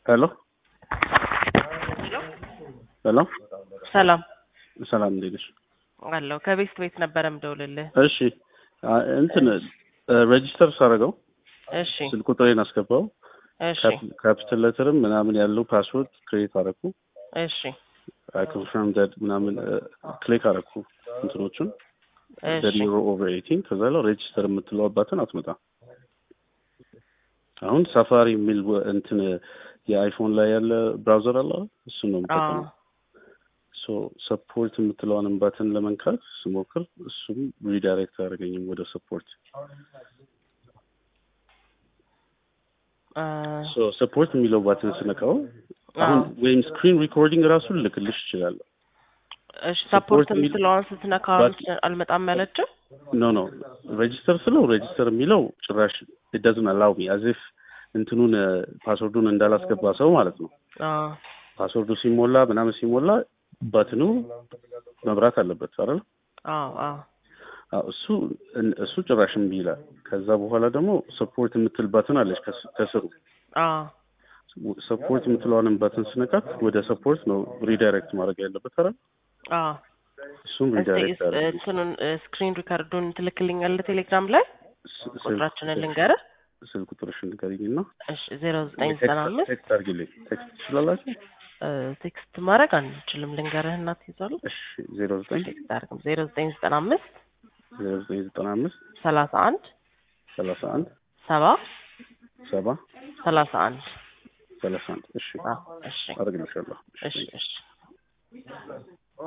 ሄሎ ሄሎ ሰላም ሰላም እንዴት ነሽ? አለው ከቤስት ቤት ነበረ ምደውልልህ። እሺ አ- እንትን ሬጂስተር ሳደርገው እሺ ስልክ ቁጥሬን አስገባው እሺ ካፒታል ሌተርም ምናምን ያለው ፓስወርድ ክሬት አደረኩ እሺ አይ ኮንፈርም ዳት ምናምን ክሊክ አደረኩ እንትኖቹን እሺ ዘኒሮ ኦቨር ኤይቲን ከዛ ላይ ሬጂስተር የምትለው አባትን አትመጣ አሁን ሳፋሪ የሚል ወ- እንትን የአይፎን ላይ ያለ ብራውዘር አለ አይደል? እሱን ነው የምጠቀመው አዎ ሶ ሰፖርት የምትለዋን ባትን ለመንካት ስሞክር እሱም ሪዳይሬክት አያደርገኝም ወደ ሰፖርት አ፣ ሶ ሰፖርት የሚለው ባትን ስነካው አሁን አዎ። ወይም ስክሪን ሪኮርዲንግ ራሱ ልክልሽ ይችላለሁ እሺ ሰፖርት የሚል- የምትለዋን ስትነካ ባት- አልመጣም ያለችው ኖ ኖ ሬጂስተር ስለው ሬጂስተር የሚለው ጭራሽ ደዝን አላው ሚ አዚፍ እንትኑን ፓስወርዱን እንዳላስገባ ሰው ማለት ነው አዎ ፓስወርዱ ሲሞላ ምናምን ሲሞላ ባትኑ መብራት አለበት አይደል አዎ አዎ አዎ፣ እሱ እሱ ጭራሽ እምቢ ይላል ከዛ በኋላ ደግሞ ሰፖርት የምትል ባትን አለች ከስ- ከስሩ አዎ ሰፖርት የምትለዋንን ባትን ስነካት ወደ ሰፖርት ነው ሪዳይሬክት ማድረግ ያለበት አይደል አዎ እሱም እስቲ ሪዳይሬክት እስ- ያደርግ እንትኑን ስክሪን ሪካርዱን ትልክልኛለህ ቴሌግራም ላይ ቁጥራችንን ልንገርህ ስልክ ቁጥርሽን ንገሪኝና እሺ ዜሮ ዘጠኝ ዘጠና አምስት ቴክስት አድርጊልኝ ቴክስት ትችላላችሁ ቴክስት ማድረግ አንችልም ልንገርህ እና ትይዛለህ እሺ ዜሮ ዘጠኝ ቴክስት አድርግም ዜሮ ዘጠኝ ዘጠና አምስት ዜሮ ዘጠኝ ዘጠና አምስት ሰላሳ አንድ ሰላሳ አንድ ሰባ ሰባ ሰላሳ አንድ ሰላሳ አንድ እሺ አዎ እሺ አደርግልሻለሁ እሺ እሺ